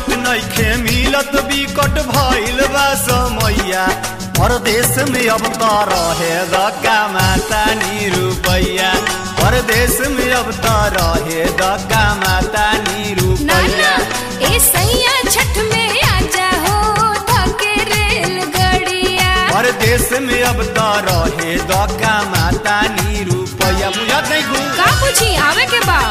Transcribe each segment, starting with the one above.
ticket नइखे मिलत बिकट भइल बा समैया परदेश में अब त रहे दका माता नी रुपैया परदेश में अब त रहे दका माता नी नाना रुपैया ए सैया छठ में आजा हो धके रेलगड़िया परदेश में अब त रहे दका माता नी रुपैया बुझत नहीं घू का पूछी आवे के बा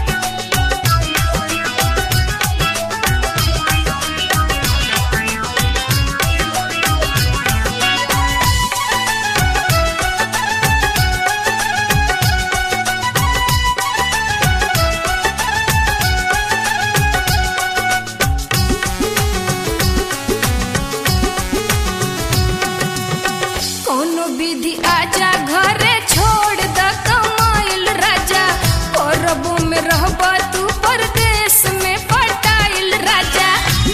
कोनो विधि आजा घरे छोड़ द कमाइल राजा परबो में रहब तू परदेश में पटाइल राजा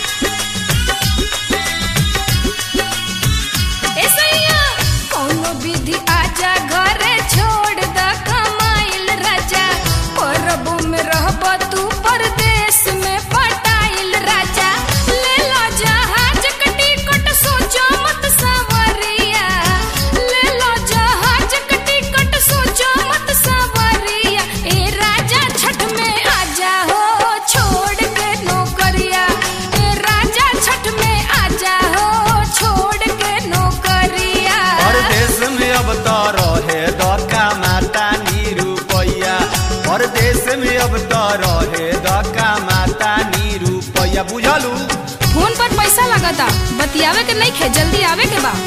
ए सैया कोनो विधि आजा घरे छोड़ द कमाइल राजा परबो में रहब तू परदेश में पटाइल राजा ले लो जहाज का टिकट सोचो मत सवरिया ले लो जहाज का टिकट सोचो मत सवरिया ए राजा छठ में आजा हो छोड़ के नौकरिया ए राजा छठ में आजा हो छोड़ के नौकरिया परदेश में अब त रहे दका माता नी रुपैया परदेश में अब त रहे दका माता नी रुपैया बुझलू फोन पर पैसा लगता बतियावे के नहीं खे जल्दी आवे के बा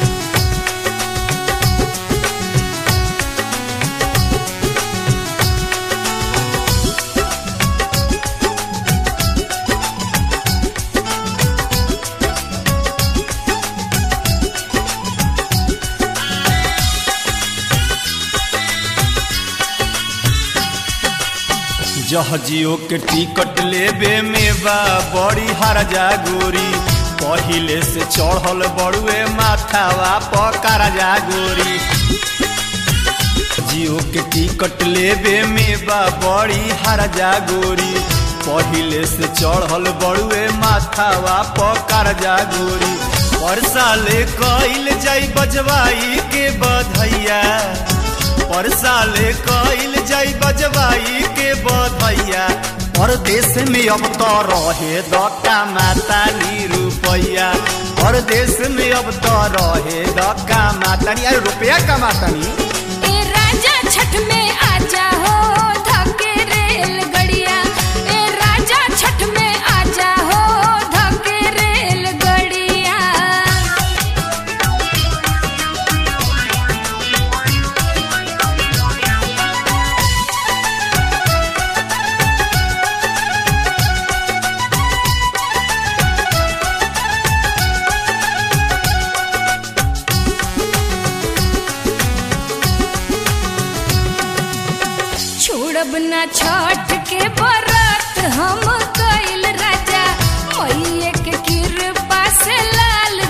जहाजियो के टिकट लेबे में बा बड़ी हरजा गोरी पहिले से चढ़ल बड़ुए माथावा पकार जा गोरी जियो के टिकट लेबे में बा बड़ी हरजा गोरी पहिले से चढ़ल बड़ुए माथावा पकार जा गोरी पर साले कइल जाई बजवाई के बधैया पर साले कइल जाई बजवाई के बधैया परदेश में अब त रहे दका माता नी रुपैया परदेश में अब त रहे दका माता नी अरे रुपया कमाता नी ए राजा छठ में आजा हो धके रेलगड़िया ए राजा छठ में आजा हो धके रेलगड़िया छोड़ब ना छठ के बरत हम कइल राजा मैये के कृपा से लाल